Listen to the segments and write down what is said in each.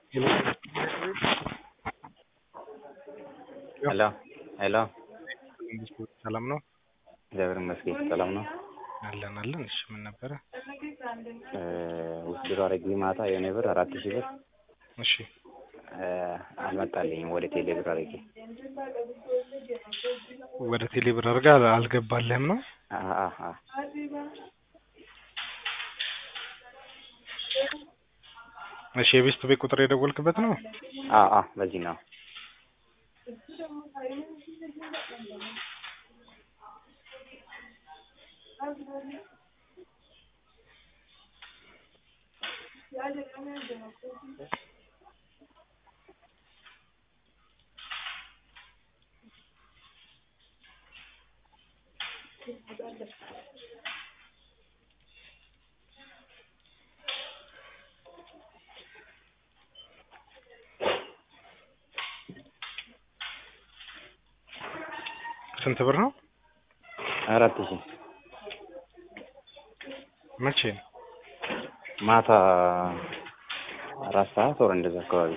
ሄሎ ሄሎ ሰላም ነው እግዚአብሔር ይመስገን ሰላም ነው። አለን አለን። እሺ ምን ነበረ? ውስድሮ አረጊ ማታ የሆነ ብር አራት ሺህ ብር እሺ አልመጣልኝም ወደ ቴሌ ብር አረጊ ወደ ቴሌ ብር አድርጋ አልገባልህም ነው? እሺ የቤስት ቤት ቁጥር የደወልክበት ነው? በዚህ ነው። ስንት ብር ነው? አራት ሺህ መቼ? ማታ አራት ሰዓት ወር እንደዛ አካባቢ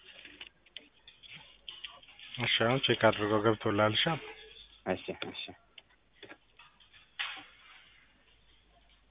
እሺ አሁን ቼክ አድርገው ገብቶልሃል። እሺ እሺ እሺ